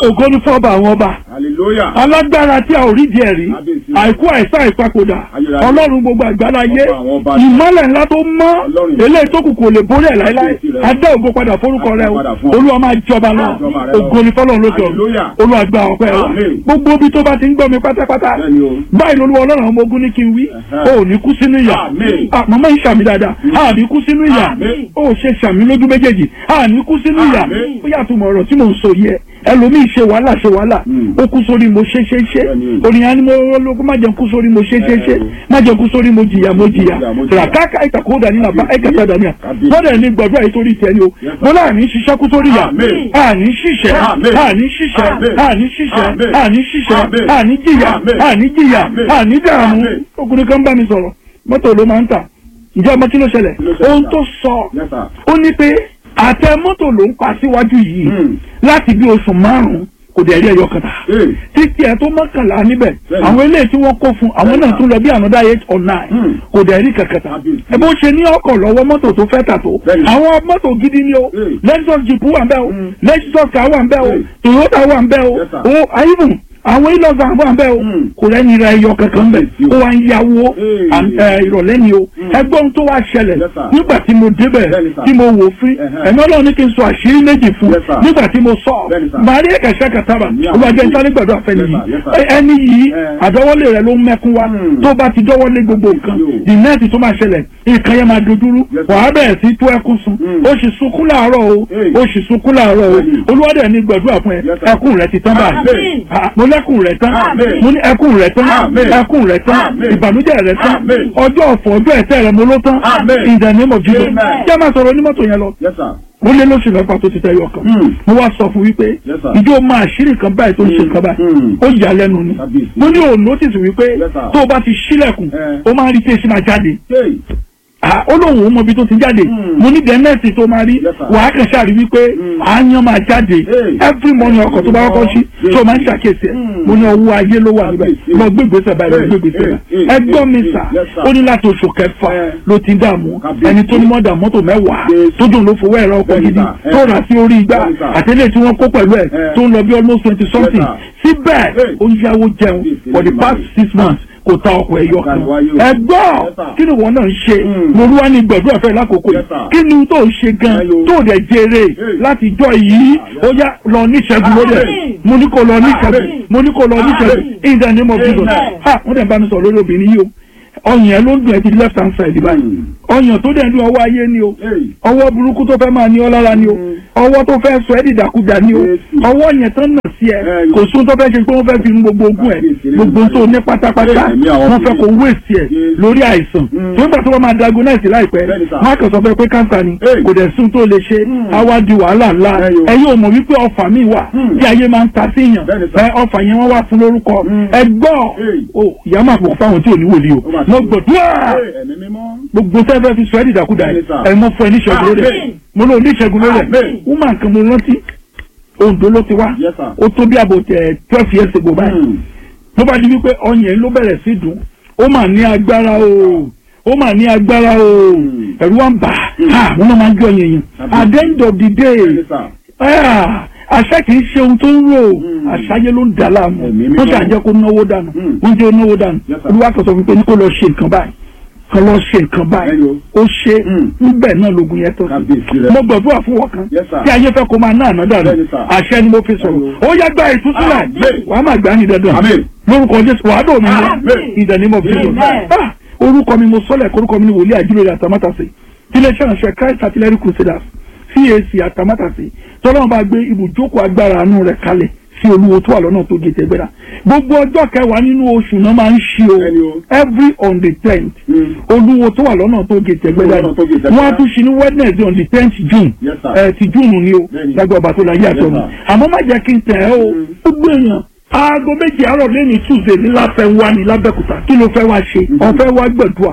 ògo ní fọ́ọ̀bà àwọn ọba hallelujah. alágbára tí a ò rí díẹ̀ rí Kábíyèsí. àìkú àìsàn ìpapòdà Ayérayé. ọlọ́run gbogbo àgbáláyé Ọba àwọn ọba. ìmọ́lẹ̀ ńlá tó mọ́ Ọlọ́run. eléyìí tó kù kò lè borí ẹ̀ láéláé Kábíyèsí rẹ̀. adé ògo padà forúkọ rẹ o Padà fún ọ. olúwa máa jọba lọ Jọba rẹ lọ. ògo ní fọlọ́run lójọ Hallelujah. olúwa gba ọpẹ́ wa Amen. gbogbo ibi tó bá ti ń gbọ́ mi pátápátá Bẹ́ẹ̀ni o. báyìí lolúwa ọlọ́run ọmọ ogun ní kí n wí Ẹ̀hẹ́. o ò ní kú sínú ìyà Amen. Ah, màmá yìí ṣàmì dáadáa a ní kú sínú ìyà Amen. o ò ṣe ṣàmì lójú méjèèjì a ní kú sínú ìyà Amen. ó yàtọ̀ mọ̀ ọ̀rọ̀ tí mò ń sọ yẹ ẹlòmíì ṣe wàhálà ṣe wàhálà Mm. ó kú sórí mo ṣe ṣe ṣe Bẹ́ẹ̀ni. ònìyàn ni mo lóko má jẹun kú sórí mo ṣe ṣe ṣe Ẹ o. má jẹun kú sórí mo jìyà mo jìyà Mo jìyà, mo jìyà. ràkàkà ìtàkùn dání nàbà ẹ̀kẹta dání à Kábíyèsí. lọ́dẹ̀ ní gbọ̀dọ̀ yìí torí tiẹ̀ ni o Yes, sir. mo láàrin ṣiṣẹ́ kú sórí yà Amen. àní ṣiṣẹ́ Amen. àní ṣiṣẹ́ Amen. àní ṣiṣẹ́ Amen. àní ṣiṣẹ́ Amen. àní jìyà Amen. àní jìyà Amen. àní dààmú Amen. ọkùnrin kan bá mi sọ̀rọ̀ mọ́tò ló máa ń tà ǹjẹ́ ọmọ kí ló ṣẹlẹ̀ Kí ló ṣẹlẹ̀, ohun sir? tó sọ Yes, sir. ó ní pé àtẹ mọ́tò ló ń pa síwájú yìí Hmm. láti bí oṣù márùn-ún kò dẹ̀ rí ẹyọ kan tà Ee. títí ẹ tó mọ́kànlá níbẹ̀ Bẹ́ẹ̀ni. àwọn eléyìí tí wọ́n kó fún àwọn náà tún lọ bí another eight or nine Hmm. kò dẹ̀ rí kankan tà Kábíyèsí. ẹ bó ṣe ní ọkọ̀ lọ́wọ́ mọ́tò tó fẹ́ tà tó Bẹ́ẹ̀ni. àwọn mọ́tò gidi ni o Hmm. Lexus jeep wà ń bẹ̀ o Hmm. Lexus car wà ń bẹ̀ o Hmm. Toyota wà ń bẹ̀ o Yes, sir. o even àwọn ilọ̀gà wà ń bẹ̀ o Hmm. kò rẹ́ni ra ẹyọ kankan bẹ̀ Kábíyèsí o. ó wá ń yáwó Hmm. and, eh, ìrọ̀lẹ́ ni o Hmm. ẹgbọ́n tó wá ṣẹlẹ̀ Yes, sir. nígbà tí mo débẹ̀ Bẹ́ẹ̀ni, sir. tí mo wò fún Ẹ̀hẹ́. ẹ̀mí ọlọ́run ní kí n sọ àṣírí méjì fún Yes, sir. nígbà tí mo sọ Bẹ́ẹ̀ni, sir. màá rí ẹ̀kẹ́sẹ̀ kàtàbà Ní àwọn olùwàjẹ́ ìlú. nítorí gbọ̀dọ̀ àfẹ́ni Yes, sir. yìí Yes, sir. Ẹ- ẹni yìí Eh. àdọ́wọ́lé rẹ̀ ló ń mẹ́kún wa Hmm. tó bá ti dọ́wọ́lé gbogbo nǹkan Yo. the next tó máa ṣẹlẹ̀ nǹkan yẹn máa dojúrú Yes, sir. wàá bẹ̀rẹ̀ sí tó ẹkún sun Hmm. ó sì sunkún láàárọ̀ o Hey. ó sì sunkún láàárọ̀ o Bẹ́ẹ̀ni. olúwadẹ̀ ní gbàdúrà fún ẹ Yes, sir. ẹkún rẹ ti tán báyìí Amen. Ah, mo lẹ́kùn rẹ tán Amen. mo ní ẹkún rẹ tán Amen. ẹkún rẹ tán Amen. ìbànújẹ́ rẹ tán Amen. ọjọ́ ọ̀fọ̀ ọjọ́ ẹ̀tẹ́ rẹ mo ló tán Amen. in the name of Jesus Amen. jẹ́ máa sọ̀rọ̀ onímọ́tò yẹn lọ Yes, sir. mo lé lóṣù mẹ́fà tó ti tẹ́ yọ kan Hmm. mo wá sọ fún wípé Yes, sir. ìjọ máa ṣírí kan báyìí tó ń ṣe nǹkan báyìí Hmm. ó yà á lẹ́nu ni Kábíyèsí. mo ní òun notice wípé Yes, sir. tó o bá ti ṣílẹ̀kùn Eh. ó máa ń rí tí èsì máa jáde Hey. Ah, ó lóun ò mọ ibi tó ti jáde Hmm. mo ní dẹ́nẹ́ẹ̀sì tó máa rí Yes, sir. wàá kàn ṣáà rí wípé Hmm. àáyán máa jáde Hey. every morning ọkọ̀ tó bá kọ́kọ́ sí Yes. tó máa ń ṣàkíyèsí ẹ̀ Hmm. mo ní ọwọ́ ayé ló wà níbẹ̀ Kábíyèsí. lọ gbé ìgbésẹ̀ báyìí lọ Hey. gbé ìgbésẹ̀ Hey. báyìí Hey. ẹgbọ́n mi Hey. sà Yes, sir. ó ní láti oṣù kẹfà Eh. ló ti ń dààmú Kábíyèsí. ẹni tó ní mọ́dà mọ́tò mẹ́wàá Yes. tó dùn ló fowó ẹ̀rọ ọkọ̀ Bẹ́ẹ̀ni, gidi sir. Eh. tó rà sí orí igbá Bẹ́ẹ̀ni, sir. àtẹlẹ́ tí wọ́n kó pẹ̀lú ẹ̀ Eh. tó ń lọ bí almost twenty something sir. síbẹ̀ Hey. ó ń yáwó jẹun Yes, for the yes, past yes. six months kò ta ọkọ̀ ẹ̀yọ kan Ọ̀gá ìwáyé o. ẹgbọ́n Yes, sir. kí ni wọn náà ń ṣe Mm. mo wá ní gbọ̀dọ̀ ọ̀fẹ́ lákòókò Yes, yìí sir. kí ni tó ń ṣe gan Hello. tó dẹ̀ jèrè Hey. láti jọ yìí ó yá lọ ní ìṣẹ́gun lórí ẹ̀ Amen. mo ní kó lọ ní ìṣẹ́gun Amen. mo ní kó lọ ní ìṣẹ́gun Amen. in the name of Jesus Amen. ha wọ́n dẹ̀ bá mi sọ lórí obìnrin yìí o ọyàn ẹ ló ń dùn ẹ ti left hand side báyìí Mm. ọyàn tó dẹ̀ ń dùn ọwọ́ ayé ni o Hey. ọwọ́ burúkú tó fẹ́ máa ní ọ lára ni o Mm. ọwọ́ tó fẹ́ sọ ẹ́ dìdàkudà ni o Yes. ọwọ́ yẹn tán nà sí ẹ Eh, kò sún tó fẹ́ ṣe pé wọ́n fẹ́ fi nu gbogbo ogún ẹ Yes. gbogbo tó ní pátápátá Ẹ̀mí àwọn wọ́n fẹ́ kó wéèsì ẹ Yes. lórí àìsàn Mm. tó ń gbà tó wọ́n máa diagnose láìpẹ́ Bẹ́ẹ̀ni, sir. wọ́n á kàn sọ fẹ́ pé káńsà ni Hey. kò dẹ̀ sún tó lè ṣe Mm. á wá di wàhálà ńlá Ẹ yo. ẹ yóò mọ̀ wípé ọfà mi wà Mm. tí ayé máa ń ta sí yàn Bẹ́ẹ̀ni, sir. ẹ ọfà yẹn wọ́n wá fún lórúkọ Mm. ẹ gbọ́ Hey. o ìyá máa pọ̀ fáwọn tí ò ní wòlíì o Ó máa ṣe. mo gbọ̀dúrà Hey, ẹ̀mí mímọ́. gbogbo fẹ́fẹ́ fi sọ ẹ́ dìdàkudà Bẹ́ẹ̀ni, yìí sir. ẹ̀ mọ́ fún ẹ níṣẹ́gun lórí ẹ̀ Amen. mo lóun níṣẹ́gun lórí ẹ̀ Amen. woman kan mo rántí Oǹdó ló ti wá Yes, sir. ó tó bí àbò tẹ twelve years ago báyìí Mm. ló bá di wípé ọyàn ló bẹ̀rẹ̀ sí dùn ó mà ní agbára o ó mà ní agbára o Mm. ẹ̀rù wa ń bà á wọn náà máa ń gbé ọyàn yẹn at the end of the day Bẹ́ẹ̀ni, sir. ah, àṣà kì í ṣe ohun tó ń rò Mm. àṣàyẹ ló ń dà láàmú Ẹ̀mí mímọ́. wọ́n ṣàjẹ́ kó náwó dànù Mm. wọ́n jẹ́ náwó dànù Yes, sir. olúwa kan sọ fún pé ní kó lọ ṣe nǹkan báyìí kan lọ ṣe nǹkan báyìí Bẹ́ẹ̀ni o. ó ṣe Mm. níbẹ̀ náà lógun yẹn tó sí Kábíyèsí rẹ̀. mo gbàdúrà fún wọn kan Yes, sir. tí ayé fẹ́ kó máa ná àná dànù Bẹ́ẹ̀ni, sir. àṣẹ ni mo fi sọ̀rọ̀ Amen. ó yá gba ìtúsílẹ̀ Amen. wàá máa gbà ní dandan Amen. lórúkọ jésù wàá dò mí Amen. in the name of Jesus Amen. Ah, orúkọ mi mo sọlẹ̀ orúkọ mi ni wòlíì àjúlẹ̀ àtàmátàsí iléeṣẹ́ ìránṣẹ́ Christ Artillery Crusaders CAC àtàmátàsí tọ́lọ́mù bá gbé ibùjókòó agbára àánú rẹ̀ kalẹ̀ sí olúwo tó wà lọ́nà tó gé tẹ́gbẹ́ra gbogbo ọjọ́ kẹwàá nínú oṣù náà máa ń ṣí Bẹ́ẹ̀ni o o. every on the tenth Mm. olúwo tó wà lọ́nà tó gé tẹ́gbẹ́ra Lọ́nà tó gé Tẹ́gbẹ́dá. wọ́n á tún ṣí ní Wednesday on the tenth June Yes, sir. ẹ ti June ni o Bẹ́ẹ̀ni. lágbà ọba tó la yé àtọ́ mi Yes, àmọ́ má jẹ́ kí n tẹ̀ ẹ́ o Mm. gbogbo èèyàn aago méjì àárọ̀ lẹ́ni Tuesday ní láfẹ́ wá ní lábẹ́kúta kí ló fẹ́ wá ṣe ọ̀fẹ́ wá gbẹ̀dúà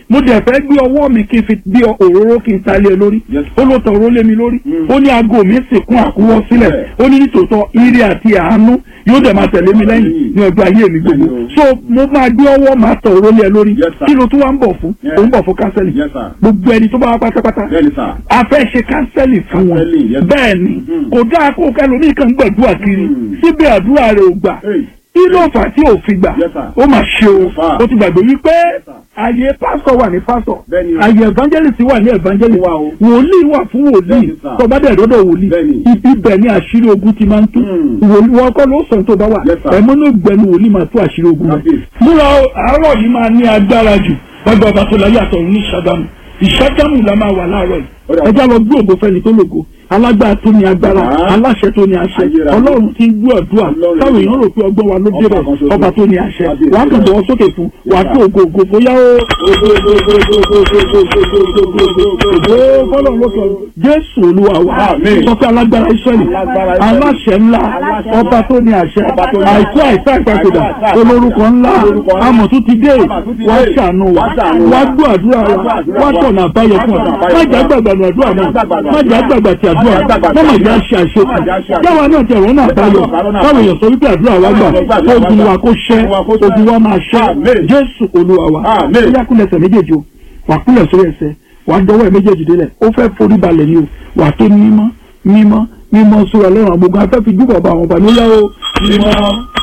mo dẹ̀ fẹ́ gbé ọwọ́ mi kí n fi bí òróró kí n ta lé ẹ lórí Yes. ó ló tọ òróró lé mi lórí Mm. ó ní aago mi sì kún àkúwọ́ sílẹ̀ Yeah. ó ní nítòótọ́ ire àti àánú yóò dẹ̀ máa tẹ̀lé mi lẹ́yìn ní ọjọ́ ayé mi gbogbo Yes. so mo máa gbé ọwọ́ máa tọ òróró lé ẹ lórí Yes, sir. kí ló tún wá ń bọ̀ fún Yeah. ó ń bọ̀ fún kánsẹ́lì Yes, sir. gbogbo ẹni tó bá wá pátápátá bẹ́ẹ̀ni sà. a fẹ́ ṣe kánsẹ́lì fún wọn Counseling, yes. bẹ́ẹ̀ ni Mm. kò dáa kó kẹlòmíì kan gbàdúrà kiri Mm. síbẹ̀ àdúrà rẹ̀ ò gbà Hey. kí ló fà tí ò fi gbà Yes, sir. ó mà ṣe o Fà. ó ti gbàgbé wípé Yes, sir. àyè pásọ wà ní pásọ Bẹ́ẹ̀ni o. àyè evangelist wà ní evangelist Wà o. wòlíì wà fún wòlíì Bẹ́ẹ̀ni, sir. tó bá dẹ̀ dọ́dọ̀ wòlíì Bẹ́ẹ̀ni. ibi bẹ̀ ni àṣírí ogun ti máa ń tú Mm. wòlíì wọn kọ́ ló sọ tó bá wà Yes, sir. ẹ̀mọ́ ní ògbẹ́ni wòlíì máa tú àṣírí ogun rẹ̀ Kábíyèsí. múra o, àárọ̀ yìí máa ní agbára jù ọgbà ọba tó láyé àtọ̀run ní Ṣàgámù ìṣàgámù la máa wà láàárọ̀ Ó yìí dà. ẹjá lọ gbé ògo fẹ́ni tó lògo alágbára tó ní agbára Ah. aláṣẹ tó ní àṣẹ Ayérayé. ọlọ́run ti ń gbọ́ àdúrà Ọlọ́run. táwọn èèyàn rò pé ọgbọ́n wa ló Ọba débẹ̀ kan ṣoṣo. ọba tó ní àṣẹ Kábíyèsí. wàá kàn bọ́ sókè fún wàá tó ògo ògo bóyá ó fọlọ́run ló sọ jésù olúwa wa Àmín. sọ pé alágbára israẹli Alágbára Ísírẹ́lì. aláṣẹ ńlá Aláṣẹ ọba tó ní àṣẹ Ọba tó ní àìkú àṣẹ. àìsá ìpàkòdà Àìkú àìsá olórúkọ ńlá Olórúkọ ńlá. amọ̀tún ti dé Amọ̀tún ti wá dé. ṣàánú wa Wá ṣàánú wa. wá gbọ́ àdúrà wa Wá gbọ́ àdúrà wá wa. tọ̀nà àbáyọ fún Wá ọ tọ̀nà àbáyọ má fún jà ọ. gbàgbà ní àdúrà náà Má jà gbàgbà má jà gbàgbà ti àdúrà Má jà gbàgbà ti má mà àdúrà. já ṣe àṣe Má jà ṣe àṣe. káwa náà tẹ̀ wọ́n náà àbáyọ káwọn èèyàn sọ wípé àdúrà wa gbà ogun wa kó ṣẹ́ Ogun wa kó ṣẹ́. ogun wa máa ṣẹ́ Àmín. jésù olúwa wa Àmín. ó yá kúnlẹ̀ ẹsẹ̀ méjèèjì o wà kúnlẹ̀ sórí ẹsẹ̀ wà á dọwọ́ ẹ̀ méjèèjì délẹ̀ ó fẹ́ forí balẹ̀ ni o wà á tó mímọ́ mímọ́ mímọ́ sórí ọlọ́run àwọn ogun afẹ́ fi dúbọ̀ bá àwọn ọba nílẹ̀ o mímọ́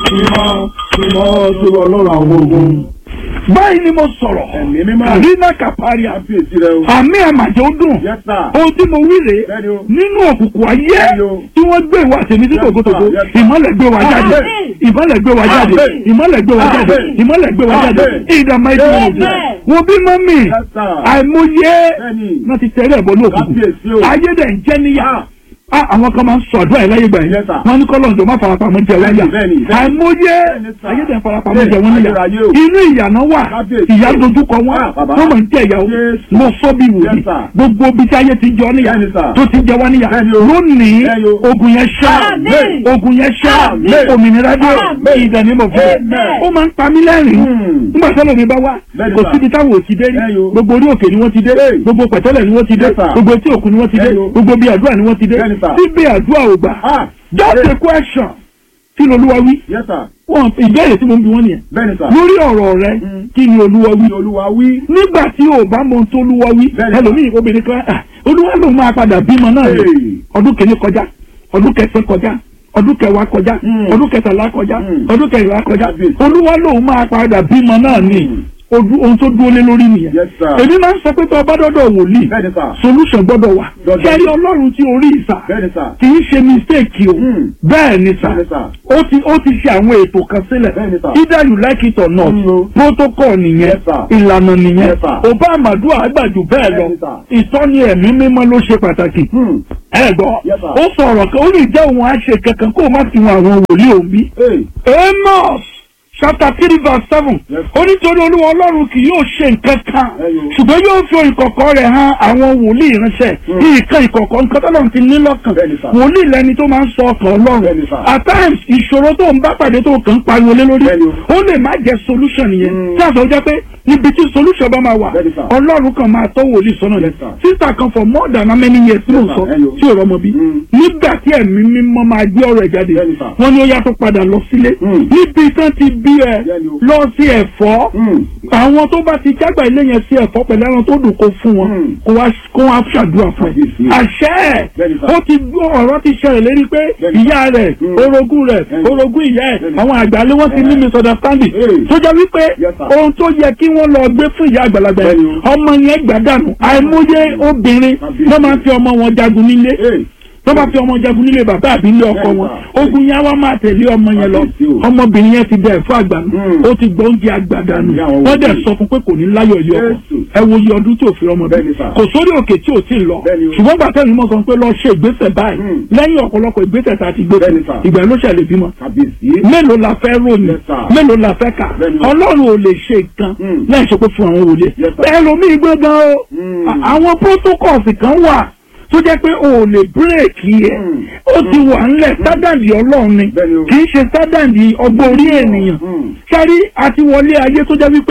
mímọ́ mímọ́ sórí ọlọ́run àwọn ogun. báyìí ni mo sọ̀rọ̀ Ẹ̀mí mímọ́. àrínà kàpáríà kábíyèsí rẹ o. àmì àmàjẹ́ ó dùn Yes, sir. ohun tí mo wí rèé Bẹ́ẹ̀ni o. nínú òkùnkùn ayé Bẹ́ẹ̀ni o. tí wọ́n gbé ìwà tèmi sí Yes, tògótògó sir. Yes, sir. ìmọ́lẹ̀ gbé wa jáde Amen. ìmọ́lẹ̀ gbé wa jáde Amen. ìmọ́lẹ̀ gbé wa jáde Amen. ìmọ́lẹ̀ gbé wa jáde Amen. ìdààmú ẹ̀jẹ̀ wọn jẹ Amen. wo bí mọ́mì Yes, sir. àìmọye Bẹ́ẹ̀ni. náà ti tẹ̀lé ẹ̀bọ ní òkùnkùn Kábíyèsí o. ayé dẹ̀ ń jẹ́ níyà Ah. Ah, àwọn kan máa ń sọ àdúrà yìí láyé gbà yìí Yes, sir. wọ́n ní kọ́lọ̀ ǹjọ́ má farapamọ́ jẹ wáyà Bẹ́ẹ̀ni, bẹ́ẹ̀ni, bẹ́ẹ̀ni. àìmọye Bẹ́ẹ̀ni, sir. ayé dẹ̀ ń farapamọ́ Bẹ́ẹ̀ni, jẹ wọ́n níyà ayérayé o. inú ìyànà wà Kábíyèsí ìyá o. dojúkọ wọn Ah, bàbá. wọ́n máa ń jẹ ìyàwó Yes. mo sọ bí wòlíì Yes, sir. gbogbo ibi tí ayé ti jọ níyà Bẹ́ẹ̀ni, sir. tó ti jẹ wá níyà Bẹ́ẹ̀ni o. lónìí Bẹ́ẹ̀ni o. ogun yẹn ṣá Amen. ogun yẹn ṣá Amen. òmìnira dé Amen. ìdánimọ̀ fún Amen. ó máa ń pa mí lẹ́rìn Hmm. nígbà tẹ́lẹ̀ mi bá wá Bẹ́ẹ̀ni, kò sir. síbi táwọn ò ti dé rí Bẹ́ẹ̀ni o. gbogbo orí òkè ni wọ́n ti dé Hey. gbogbo pẹ̀tẹ́lẹ̀ ni wọ́n ti dé Yes, sir. gbogbo etí òkun ni wọ́n ti dé Bẹ́ẹ̀ni o. gbogbo bí àdúrà ni wọ́n ti dé Bẹ́ẹ̀ni, sir. síbi àdúrà ò gbà Ah. just a question kí ni olúwa wí Yes, sir. wọn ìbéèrè tí mo ń bi wọn nìyẹn Bẹ́ẹ̀ni sà. lórí ọ̀rọ̀ rẹ Mm. kí ni olúwa wí Ní olúwa wí. nígbà tí o bá mọ ohun tó olúwa wí Bẹ́ẹ̀ni, sir. ẹlòmíì obìnrin kan ah, olúwa ló máa padà bímọ náà ni Hey. ọdún kìíní kọjá ọdún kẹsàn kọjá ọdún kẹwàá kọjá Mm. ọdún kẹtàlá kọjá Mm. ọdún kẹrìnlá kọjá Kábíyèsí. olúwa ló máa padà bímọ náà ni Mm. ojú- ohun tó dúró lé lórí nìyẹn Yes, sir. èmi máa ń sọ pé tó o bá dọ́dọ̀ wòlíì Bẹ́ẹ̀ni sà. solution gbọ́dọ̀ wà Dandan. kẹ́rí ọlọ́run tí orí ìsà Bẹ́ẹ̀ni sà. kì í ṣe mistake o Mm. bẹ́ẹ̀ ni sà Bẹ́ẹ̀ni sà. ó ti ó ti ṣe àwọn ètò kan sílẹ̀ Bẹ́ẹ̀ni sà. either you like it or not Mm, o. protocol nìyẹn Yes, sir. ìlànà nìyẹn Yes, sir. ọba àmàdù àgbàjù bẹ́ẹ̀ lọ Bẹ́ẹ̀ni, sir. ìtọ́ni ẹ̀mí mímọ́ ló ṣe pàtàkì Hmm. ẹ gbọ́ Yes, sir. ó sọ̀rọ̀ kan ó lè jẹ́ òun àṣẹ kankan kó o má fi wọn àwọn wòlíì òun bí Hey. Amos chapter three verse seven Yes. ó nítorí olúwa ọlọ́run kì yóò ṣe nǹkan kan Ẹyọ. ṣùgbọ́n yóò fi ìkọ̀kọ̀ rẹ̀ hàn àwọn wòlíì ránṣẹ́ Mm. nǹkan ìkọ̀kọ̀ nǹkan tó lọ́run ti ní lọ́kàn Bẹ́ẹ̀ni, sir. wòlíì lẹni tó máa ń sọ ọkàn ọlọ́run Bẹ́ẹ̀ni, sir. at times ìṣòro tó ń bá pàdé tó kàn ń pariwo lé lórí Bẹ́ẹ̀ni o. ó lè má jẹ́ solution yẹn Mm. tí a sọ jẹ́ pé ibi tí solution bá máa wà Bẹ́ẹ̀ni, sir. ọlọ́run kan máa tọ́ wòlíì sọ́nà Yes, yẹn sir. sísà kan for more than how many years ló ń Yes, sọ sir. Ẹyọ. tí ò rọmọ bí Mm. nígbà tí ẹ̀mí mímọ́ máa gbé ọ̀rọ̀ ẹ̀ jáde Bẹ́ẹ̀ni, sir. wọ́n ní ó yá tó padà lọ sílé Mm. níbi tán ti bí ẹ Bẹ́ẹ̀ni o. lọ sí ẹ̀fọ́ Hmm. àwọn tó bá ti jágbà ilé yẹn sí ẹ̀fọ́ pẹ̀lú ẹran tó dùn kó fún wọn Mm. kó wá kó wá ṣàdúrà fún ẹ Kábíyèsí. àṣẹ ẹ̀ Bẹ́ẹ̀ni, sir. ó ti gbọ́ ọ̀rọ̀ ti ṣẹlẹ̀ lérí pé Bẹ́ẹ̀ni. ìyá rẹ̀ Mm. orogún rẹ̀ Bẹ́ẹ̀ni. orogún ìyá ẹ̀ Bẹ́ẹ̀ni. àwọn àgbàlẹ̀ wọn ti ní Eh. misunderstanding Hey. tó jẹ́ wípé Yes, sir. ohun tó yẹ kí wọ́n lọ gbé fún ìyá àgbàlagbà yẹn Bẹ́ẹ̀ni o. ọmọ yẹn gbàdánù àìmọye obìnrin Kábíyèsí. ló máa ń fi ọmọ wọn jagun nílé Hey. tó bá fi ọmọ jagun nílé bàbá àbí ilé ọkọ wọn ogun yẹn wá máa tẹ̀lé ọmọ yẹn lọ Kábíyèsí o. ọmọbìnrin yẹn ti dẹ ẹ̀fọ́ àgbànú Mm. ó ti gbọ́ oúnjẹ àgbàdànù Ìyá àwọn wọ́n dẹ̀ wòlíì. sọ fún pé kò ní láyọ̀ yọ ọkọ Jésù. ẹ wo iye ọdún tí ò fi ọmọ bí Bẹ́ẹ̀ni, sir. kò sórí òkè tí ò tí ì lọ Bẹ́ẹ̀ni o. ṣùgbọ́n gbà tẹ́lẹ̀ mọ́ sọ pé lọ ṣe ìgbésẹ̀ báyìí Mm. lẹ́yìn ọ̀pọ̀lọpọ̀ ìgbésẹ̀ tá a ti gbé Bẹ́ẹ̀ni, sir. ìgbà ló ṣẹlẹ̀ bímọ Kábíyèsí. mélòó la fẹ́ ròyìn Yes, sir. mélòó la fẹ́ kà Bẹ́ẹ̀ni. ọlọ́run ò lè ṣe nǹkan Mm. láì ṣe pé fún àwọn wòlíì Yes, sir. bẹ́ẹ̀ lomi gbọ́ngàn o Mm. À- àwọn protocols kan wà tó jẹ́ pé o ò lè bírèkì ẹ̀ Mm. ó ti wà ńlẹ̀ sádàndì ọlọ́run ni Bẹ́ẹ̀ni o. kì í ṣe sádàndì ọgbọ́n orí ènìyàn Mm. sáré àti wọlé ayé tó jẹ́ wípé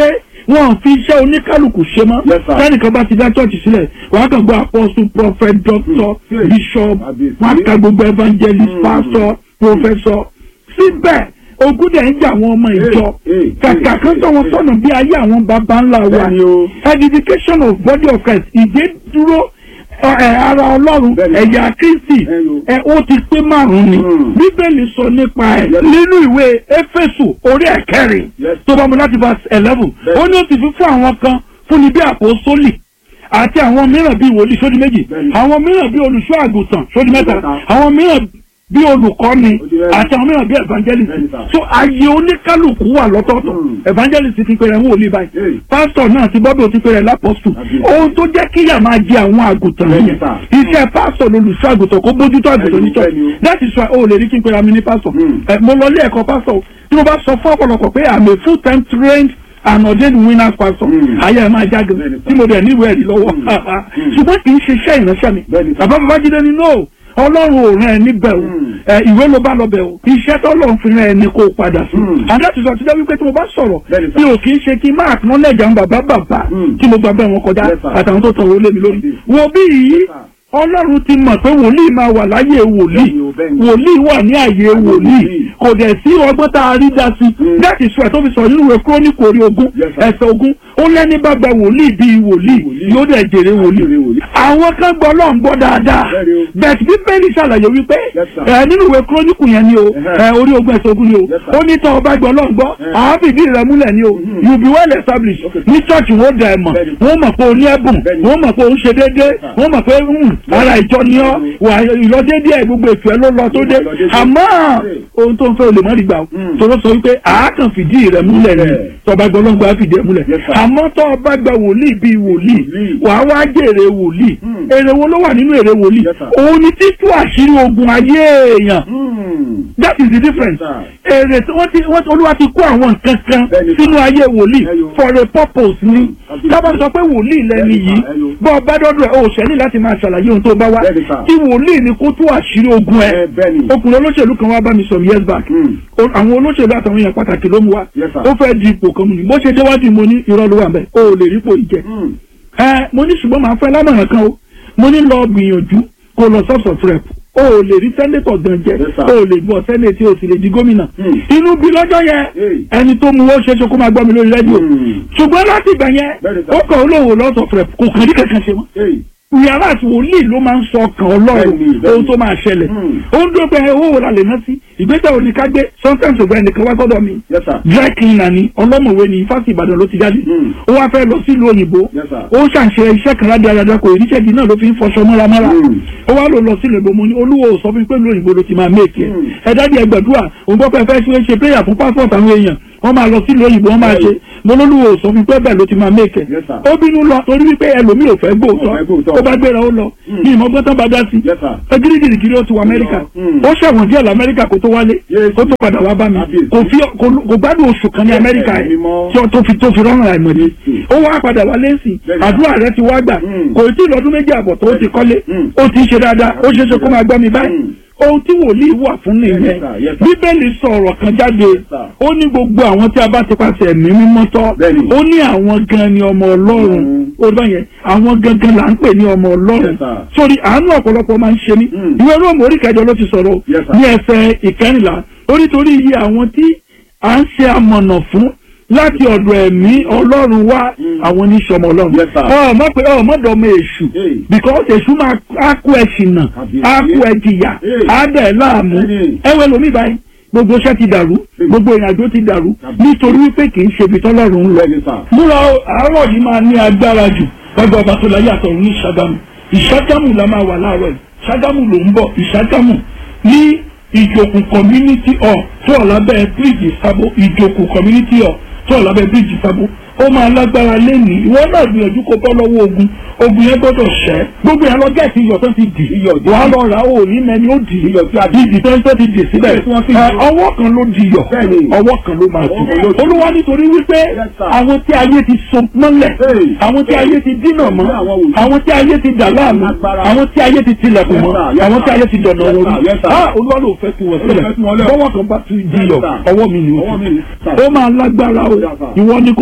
wọn ò fi iṣẹ́ oníkálukú ṣe mọ́ Yes, sir. sẹ́nìkan bá ti dá chọ́ọ̀chì sílẹ̀ wàá kàn gbọ́ apostle prophet doctor Hmm. bishop Àbí- wọ́n á ka gbogbo evangelist Hmm. pastor professor síbẹ̀ ogun dẹ̀ ń jà àwọn ọmọ ìjọ Hey, hey, kàkà hey, kan tọ́ wọn hey. sọ́nà bí ayé àwọn baba ńlá wa Bẹ́ẹ̀ni o. edification of body of Christ ìdè dúró ẹ, ẹ, ara ọlọ́run Bẹ́ẹ̀ni. ẹ̀yà kristi Bẹ́ẹ̀ni o. ẹ ó ti pé márùn-ún ni Hmm. bíbélì sọ nípa ẹ̀ Yes. nínú ìwé éfésù orí ẹ̀kẹrin Yes. tó bá mu láti verse eleven Bẹ́ẹ̀ni. ó ní ó ti fi fún àwọn kan fún ni bí àpòsólì àti àwọn mìíràn bíi wòlíì sódì méjì Bẹ́ẹ̀ni. àwọn mìíràn bíi olùṣọ́ àgùntàn sódì mẹ́ta Mẹ́ta. àwọn mìíràn bí olùkọ́ni Ó di mẹ́rin. àti àwọn mìíràn bí evangelist Bẹ́ẹ̀ni, sir. so ayé oníkálukú wà lọ́tọ̀ọ̀tọ̀ Hmm. evangelist ti pèrè ń wòlíì báyìí Hey. pásítọ̀ náà ti bọ́dọ̀ ti pèrè lápọ́sù Àbí. ohun tó jẹ́ kíyà máa jẹ àwọn àgùntàn Bẹ́ẹ̀ni, yẹn sir. iṣẹ́ pásítọ̀ lolùṣọ́ àgùntàn kó bójútó àgùntàn Bẹ́ẹ̀ni, ní church bẹ́ẹ̀ni o. that is why o lè rí kí n pèrè àmì ní pásítọ̀ Hmm. ẹ mo lọ ilé ẹ̀kọ́ pásítọ̀ tí mo bá sọ fún ọ̀pọ̀lọpọ̀ pé i'm a full time trained and ordained winner pastor Hmm. ayé ẹ̀ máa jáde Bẹ́ẹ̀ni, sir. tí mo dẹ̀ níwèé ẹ̀rí lọ́wọ́ Hmm. Hmm. ṣùgbọ́n kì í ṣe iṣẹ́ ìránṣẹ́ mi Bẹ́ẹ̀ni, sir. bàbá babájídé ni no ọlọ́run ò rán ẹ níbẹ̀ o Hmm. ẹ ìwé ló bá lọ bẹ̀ o iṣẹ́ tọ́lọ́run fi rán ẹ ní kó o padà sí Hmm. and that is why ti dẹ́ wípé tí mo bá sọ̀rọ̀ Bẹ́ẹ̀ni, sir. tí o kì í ṣe kí n máa acknowledge àwọn bàbá bàbá Hmm. tí mo gbà bẹ́ẹ̀ wọn kọjá Yes, sir. àtàwọn tó tọrọ lé mi lórí Yes. wo bí yìí Yes, sir. ọlọ́run ti mọ̀ pé wòlíì máa wà láyé wòlíì Bẹ́ẹ̀ni o, bẹ́ẹ̀ni. wòlíì wà ní àyè wòlíì wòlíì. kò dẹ̀ sí ọgbọ́n tá a rí dá sí Hmm. that is why tó fi sọ nínú ìwé kúrónìkì orí ogún Yes, sir. ẹsẹ̀ ogún ó lẹ́ni bá gba wòlíì bíi wòlíì Wòlíì. yóò dẹ̀ jèrè wòlíì Jèrè wòlíì. àwọn kan gbọ́ ọlọ́run gbọ́ dáadáa Bẹ́ẹ̀ni o. bẹ́ẹ̀ bíbélì ṣàlàyé wípé Yes, sir. ẹ nínú ìwé kúrónìkì yẹn ni o Ẹhẹ́. ẹ orí ogún ẹsẹ̀ ogún ni o Yes, sir. ó ní tọ́ ọba gbọ́ ọlọ́run gbọ́ Eh. àáfìdí rẹ̀ múlẹ̀ ni o Mhm. you be well established Okay. ní church wo dà ẹ̀ mọ̀ Bẹ́ẹ̀ni. wọ́n mọ̀ pé o ní ẹ̀bùn Bẹ́ẹ̀ni. wọ́n mọ̀ pé o ń ṣe déédéé sir. wọ́n mọ̀ pé mm, ara ìjọ ni ọ́ Bẹ́ẹ̀ni. wà ìlọdéédé ẹ̀ gbogbo ètò ẹ̀ ló lọ tó dé Lọ déédéé. àmọ́ Hey. ohun tó ń fẹ́ o lè má rí gbà o Mm. tọ́lọ́ sọ wípé àákàn fìdí rẹ̀ múlẹ̀ ni Yeah. tọ́ba gbọ́ ọlọ́run gbọ́ á fìdí ẹ̀ múlẹ̀ Yes, sir. àmọ́ tọ́ ọba gba wòlíì bíi wòlíì Wòlíì. wàá wá jèrè wòlíì Mm. èrè wo ló wà nínú èrè wòlíì Yes, sir. òun ni títú àṣírí ogun ayé èèyàn Hmm. that is the difference Yes, èrè tí wọ́n ti wọ́n ti olúwa ti kó àwọn nǹkan kan Bẹ́ẹ̀ni, sir. sínú ayé wòlíì Ẹyọ. for a purpose ni Àbí. tábà sọ pé wòlíì lẹni Bẹ́ẹ̀ni, yìí sir. Ẹyọ. bọ́ ọba dọ́dọ̀ ẹ̀ o ṣẹ́ni láti máa ṣàlàyé ohun tó bá wá Bẹ́ẹ̀ni, sir. tí wòlíì ni kó tú àṣírí ogun ẹ̀ Ẹ bẹ́ẹ̀ni. ọkùnrin olóṣèlú kan wá bá mi some years back Hmm. O- àwọn olóṣèlú àtàwọn èèyàn pàtàkì ló mú wa Yes, sir. ó fẹ́ di ipò kan mu ni bó ṣe déwájú mo ní irọ́ ló wà mẹ́ o ò lè rí ipò yìí jẹ Hmm. ẹ mo ní ṣùgbọ́n màá fẹ́ lámọ̀ràn kan o mo ní lọ gbìyànjú kó lọ sọ́ọ̀sọ̀ rep o ò lè rí sẹ́nétọ̀ gan jẹ Yes, sir. o ò lè gbọ́ sẹ́nétì o sì lè di gómìnà Hmm. inú bí lọ́jọ́ yẹn Hey. ẹni tó mú ó ṣeéṣe kó máa gbọ́ mi lórí rédíò Hmm. ṣùgbọ́n láti ìgbà yẹn Bẹ́ẹ̀ni, sir. ó kàn ó lóun lọ́sọ̀ rep kò kàn ní kankan ṣe mọ́ Hey. yàrá àti wòlíì ló máa ń sọ ọkàn ọlọ́run Bẹ́ẹ̀ni, bẹ́ẹ̀ni. ohun tó máa ṣẹlẹ̀ Hmm. ó ń dúró pé owó wo la lè ná sí ìgbésẹ̀ òní ká gbé sometimes ògbà ẹnìkan wá sọ́dọ̀ mi Yes, sir. dry cleaner ni ọlọ́mọ̀wé ni fásitì ìbàdàn ló ti jáde Hmm. ó wá fẹ́ lọ sílùú òyìnbó Yes, sir. ó ṣàṣe iṣẹ́ kan ládé adájọ́ kò ìríṣẹ́ di náà ló fi ń fọṣọ mọ́ramọ́ra Hmm. ó wá lò lọ sílùú òyìnbó mo ní olúwo ò sọ fún mi pé ìlú òyìnbó ló ti máa méèkì ẹ̀ Hmm. ẹ dájú ẹ gbàdúrà òun gbọ́ pé ẹ fẹ́ ṣe ṣe prayer fún passport àwọn èèyàn wọ́n máa lọ sílùú òyìnbó wọ́n máa ṣe mo lólúwo ò sọ fún mi pé bẹ́ẹ̀ ló ti máa méèkì ẹ̀ Yes, sir. ó bínú lọ torí wípé ẹlòmíì ò fẹ́ Ò fẹ́ gbóòótọ́ gbóòótọ́. ó bá gbéra ó lọ Hmm. ní ìmọ̀gbọ́n tán bá dá sí Yes, sir. ẹgírígìrìgìrì ó ti wọ amẹ́ríkà Hmm. ó ṣẹ̀wọ̀n díẹ̀ lamẹ́ríkà kó tó wálé Yes. kó tó padà wá bá mi Kábíyèsí. kò fi kò- kò gbádùn oṣù kan ní amẹ́ríkà Ẹ̀mí ẹ̀ mímọ́. tí ó- tó fi tó fi rọrùn àìmọ̀dé Yes. ó wá padà wálé sí Bẹ́ẹ̀ni. àdúrà rẹ ti wá gbà Hmm. kò tí ì lọ́dún méjì àbọ̀ tó ti kọ́lé Hmm. ó ti ń ṣe dáadáa ó ṣeé ṣe kó máa gbọ́ mi báyìí Hmm. ohun tí wòlíì wà fún nìyẹn Yes, sir. Yes, sir. bíbélì sọ ọ̀rọ̀ kan jáde sir. ó ní gbogbo àwọn tí a bá ti pàṣẹ ẹ̀mí mímọ́ tọ́ Bẹ́ẹ̀ni. ó ní àwọn gan ni ọmọ ọlọ́run Mm. ó bá yẹn àwọn gangan là ń pè ní ọmọ ọlọ́run Yes, sir. sórí àánú ọ̀pọ̀lọpọ̀ máa ń ṣe ní Mm. ìwé róòmù orí kẹjọ ló ti sọ̀rọ̀ Yes, sir. ní ẹsẹ̀ ìkẹrìnlá ó nítorí iye àwọn tí à ń ṣe amọ̀nà fún láti ọ̀dọ̀ ẹ̀mí ọlọ́run wá Mm. àwọn oníṣọmọ ọlọ́run Yes, sir. ọ mọ̀ pé ọ mọ̀ dọ̀mọ èṣù Hey. because èṣù máa á kó ẹ ṣìnà Àbí- á kó ẹ jìyà Hey. á dẹ̀ láàmú Hey. ẹwẹ́ lomi báyìí gbogbo iṣẹ́ ti dàrú Hey. gbogbo ìrìnàjò ti dàrú Àbí- nítorí wípé kì í ṣe ibi tọ́lọ́run ń lọ Bẹ́ẹ̀ni, sir. múra o, àárọ̀ yìí máa ní agbára jù lọ́gbà ọba tó láyé àtọ̀run ní ṣàgámù ìṣàgámù la máa wà láàárọ̀ yìí ṣàgámù ló ń bọ̀ ìṣàgámù ní ìjòkù community hall tó wà lábẹ́ bíríìjì sábó ìjòkù community hall tó wà lábẹ́ bíríìjì sábó ó máa lágbára lẹ́nìí ìwọ náà gbìyànjú kó bọ́ lọ́wọ́ ogun ogun yẹn gbọ́dọ̀ ṣẹ́ gbogbo yẹn lọ gẹ̀ẹ́sì iyọ̀ tó ti dì Iyọ̀ dì. wàá lọ rà ó ní mẹ́ni ó dì Iyọ̀ tí a dì. ìdì tó ń tó ti dì síbẹ̀ Tí wọ́n fi Ẹ, dì. ọwọ́ kan ló di iyọ̀ Bẹ́ẹ̀ni. ọwọ́ kan ló máa Ọwọ́ kan ló dì dì. olúwa nítorí wípé Yes, sir. àwọn tí ayé ti so mọ́lẹ̀ Hey. àwọn tí ayé ti dínà mọ́ Àwọn wòlíì. àwọn tí ayé ti dà láàmú Agbára. àwọn tí ayé ti tilẹ̀kùn Yes, mọ́ sir. Yes, àwọn tí sir. ayé ti dọ̀nà Yes, wọn sir. Yes, sir. ah olúwa ló fẹ́ tu wọ́n sílẹ̀ fẹ́ tu wọn lẹ̀. bọ́wọ́ kan bá tu di iyọ̀ Yes, sir. ọwọ́ mi ni ó Ọwọ́ mi ti ni, sir. ó máa lágbára o Yes, sir. ìwọ ni kó o mọ́ jókòó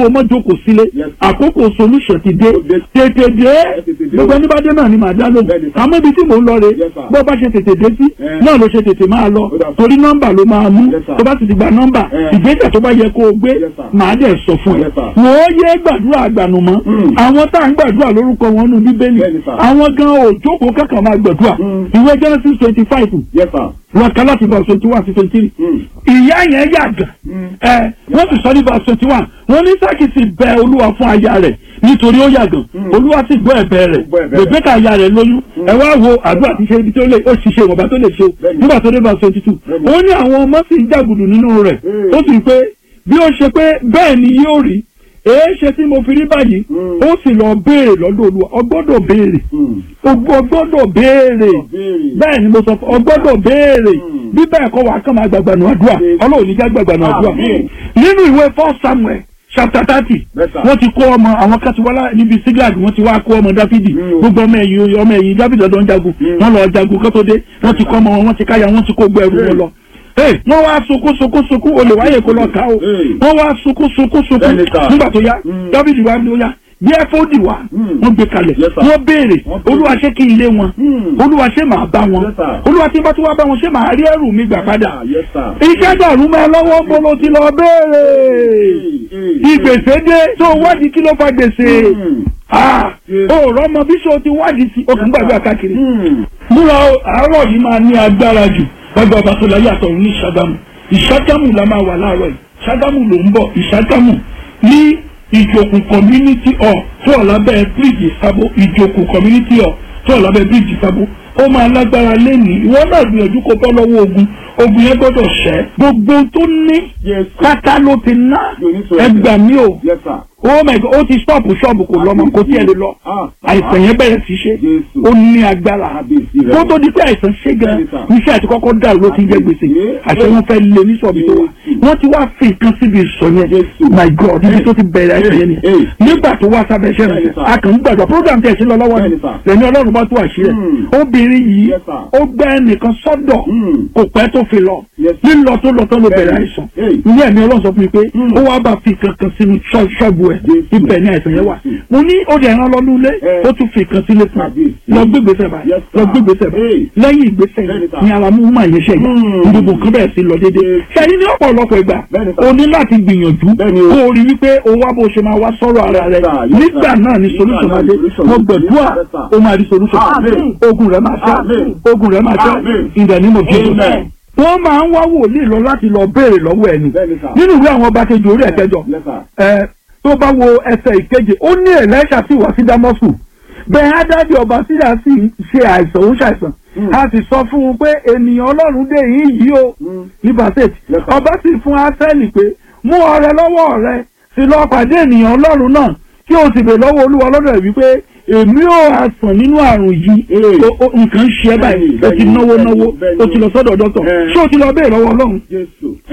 jókòó sílé Yes. àkókò solution ti dé Ó dé. tètè dé tètè dé. gbogbo ẹni bá dé náà ni màá dá lóhùn Bẹ́ẹ̀ni, sir. àmọ́ ibi tí mò ń lọ rè Yes, sir. bó bá ṣe tètè dé sí Eh. náà ló ṣe tètè máa lọ Ó dà, sir. torí nọ́mbà ló máa mú Yes, sir. tó bá sì ti gba nọ́mbà Eh. ìgbésẹ̀ tó bá yẹ kó o gbé Yes, sir. màá dẹ̀ sọ fún ẹ Yes, sir. wò ó yé gbàdúrà àgbànùmọ́ Mm. àwọn tá à ń gbàdúrà lórúkọ wọn nù bíbélì Bẹ́ẹ̀ni, sir. àwọn gan ò jókòó kankan máa gbàdúrà Mm. ìwé Genesis twenty five Yes, sir. wọn kà láti verse twenty one sí twenty three Mm. ìyá yẹn yàgàn Mm. ẹ wọ́n sì sọ ní verse twenty one wọ́n ní sákì sì bẹ olúwa fún aya rẹ̀ nítorí ó yàgàn Mm. olúwa sì gbọ́ ẹ̀bẹ̀ rẹ̀ Gbọ́ ẹ̀bẹ̀ rẹ̀. bèbèkà aya rẹ̀ lóyún ẹ wá wo àdúrà ti ṣe ibi tó lè ó sì ṣe ìwọ̀nba tó lè ṣe o Bẹ́ẹ̀ni. nígbà tó dé verse twenty two Bẹ́ẹ̀ni. ó ní àwọn ọmọ sì ń jàgùdù nínú rẹ̀ Mm. ó sì pé bí ó ṣe pé bẹ́ẹ̀ ni yóò rí èé ṣe tí mo fi rí báyìí Mm. ó sì lọ béèrè lọ́dọ̀ olúwa ọ gbọ́dọ̀ béèrè Mm. o gbọ́dọ̀ béèrè Béèrè. bẹ́ẹ̀ ni mo sọ fún ọ gbọ́dọ̀ béèrè Mm. bí bẹ́ẹ̀ kọ́ wàá kàn máa gbàgbà nù àdúrà Yes. ọlọ́run ní já gbàgbà nù àdúrà Amen. nínú ìwé first samuel chapter thirty Yes, sir. wọ́n ti kó ọmọ àwọn katiwala níbi siglag wọ́n ti wá kó ọmọ dáfídì Mm. gbogbo ọmọ ẹ̀yìn ọmọ ẹ̀yìn dáfídì ọ̀dọ́ ń jagun Mm. wọ́n lọ jagun kó tó dé wọ́n ti kọ́ ọmọ wọn wọ́n ti káyà wọ́n ti kó gbọ́ ẹrù wọn lọ Hey, wọ́n wá sunkún sunkún sunkún olè wáyé kó lọ ká o Hey. wọ́n wá sunkún sunkún sunkún Bẹ́ẹ̀ni, sir. nígbà tó yá Mm. dáfídì wá ní ó yá bí ẹfọ́dì wá Mm. wọ́n gbé kalẹ̀ Yes, sir. wọ́n béèrè Wọ́n béèrè. olúwa ṣé kí n lé wọn Mm. olúwa ṣé màá bá wọn Yes, sir. olúwa tí n bá tún wá bá wọn ṣé màá rí ẹrù mi gbà padà Ah, Yes, sir. iṣẹ́ dàrú mọ́ ẹ lọ́wọ́ bolo ti lọ béèrè ìgbèsè dé tó wádìí kí ló fa gbèsè Mm. Ah, Yes. o rọmọ bí ṣe o ti wádìí sí o kì í gbàgbé àkàkiri Mm. múra o, àárọ̀ yìí máa ní agbára jù gbàgbé ọba tó láyé àtọ̀run ní ìṣàgámù ìṣàgámù la máa wà láàárọ̀ yìí ìṣàgámù ló ń bọ̀ ìṣàgámù ní ìjòkù community hall tó wà lábẹ́ bíríìjì sábó ìjòkù community hall tó wà lábẹ́ bíríìjì sábó ó máa lágbára lẹ́nìí ìwọ náà gbìyànjú kó bọ́ lọ́wọ́ ogun ogun yẹn gbọ́dọ̀ ṣẹ́ gbogbo tó ní Yes, sir. pátá ló ti ná Yóò ní sọ ẹgbà mi o Yes, sir. oh my god ó ti stop ṣọ́ọ̀bù kò lọ́mọ kò tiẹ̀ lè lọ Ah. àìsàn yẹn bẹ̀rẹ̀ sí ṣe Jésù. ó ní agbára Kábíyèsí rẹ̀. kó tó di pé àìsàn ṣe gan Bẹ́ẹ̀ni, sir. iṣẹ́ àti kọ́kọ́ dàrú ló ti ń jẹ́ gbèsè Kábíyèsí. àṣẹ wọn fẹ́ lé ní sọ̀bì tó wà Jésù. wọ́n ti wá fi nǹkan síbi ìsọ̀ yẹn Jésù. my god ibi tó ti bẹ̀rẹ̀ àìsàn yẹn ni Hey, hey. nígbà tó wá sábẹ́ iṣẹ́ Bẹ́ẹ̀ni, rẹ̀ sir. a kàn ń gbàgbọ́ program tẹ̀ sí lọ lọ́wọ́ ni Bẹ́ẹ̀ni, sir. lẹ́ni ọlọ́run bá tó àṣírí ẹ̀ Hmm. obìnrin yìí Yes, sir. ó gbẹ́ ẹnìkan sọ́dọ̀ Hmm. kò pẹ́ tó fi lọ Yes. lílọ tó lọ tó ló bẹ̀rẹ̀ Bẹ́ẹ̀ni. àìsàn Hey. ilé ẹ̀mí ọlọ́run sọ fún mi pé Hmm. ó wá bá fi kankan sínú ṣọ́- ṣọ́ọ̀bù ẹ̀ Jésù. ibẹ̀ ni àìsàn yẹn wà Jésù. mo ní ó dẹ̀ ẹran lọ́nu ilé Eh. ó tún fi kan sílé fún Kábíyèsí. un lọ gbégbèsè báyìí Yes, sir. lọ gbégbèsè báyìí Hey. lẹ́yìn ìgbésẹ̀ Bẹ́ẹ̀ni, yìí sir. ni ara mú mà yẹn ṣẹ̀yà Hmm. gbogbo nǹkan bẹ̀rẹ̀ sí lọ déédéé Yes. ṣẹ́ni ní ọ̀pọ̀lọpọ̀ ìgbà Bẹ́ẹ̀ni, sir. o ní láti gbìyànjú Bẹ́ẹ̀ni o. kó o rí wípé o wá bó ṣe máa wá sọ̀rọ̀ ara rẹ Yes, sir. Yes, nígbà sir. náà ni Nígbà solution náà máa ni dé solution mo máa dé. gbàdúrà Yes, sir. o máa rí solution Amen. ogun rẹ máa ṣẹ́ Amen. ogun rẹ máa ṣẹ́ Amen. in the name of Jesus Amen. wọ́n máa ń wá wòlíì lọ láti lọ béèrè lọ́wọ́ ẹni Bẹ́ẹ̀ni, sir. nínú ìwé àwọn ọba kejì orí ẹ̀kẹjọ Yes, sir. ẹ tó bá wo ẹsẹ̀ ìkeje ó ní ẹ̀lẹ́ṣà sì wá sí dámọ́sù bẹ́ẹ̀ ádájọ́ ọba sídà sì ṣe àìsàn ó ń ṣàìsàn Mm. a sì sọ fún un pé ènìyàn ọlọ́run dé yìí yìí o Mm. ní basset Yes, sir. ọba sì fún asẹ́lì pé mú ọrẹ lọ́wọ́ rẹ sì lọ pàdé ènìyàn ọlọ́run náà kí o sì bè lọ́wọ́ olúwa lọ́dọ̀ rẹ̀ wípé èmi ò àsàn nínú àrùn yìí Eh. O- o- nǹkan ń ṣe ẹ́ báyìí Bẹ́ẹ̀ni, o ti bẹ́ẹ̀ni, náwó bẹ́ẹ̀ni, náwó bẹ́ẹ̀ni. o ti lọ sọ́dọ̀ dọ́tọ̀ Eh. ṣé o ti lọ bẹ́ẹ̀ lọ́wọ́ ọlọ́run Jésù.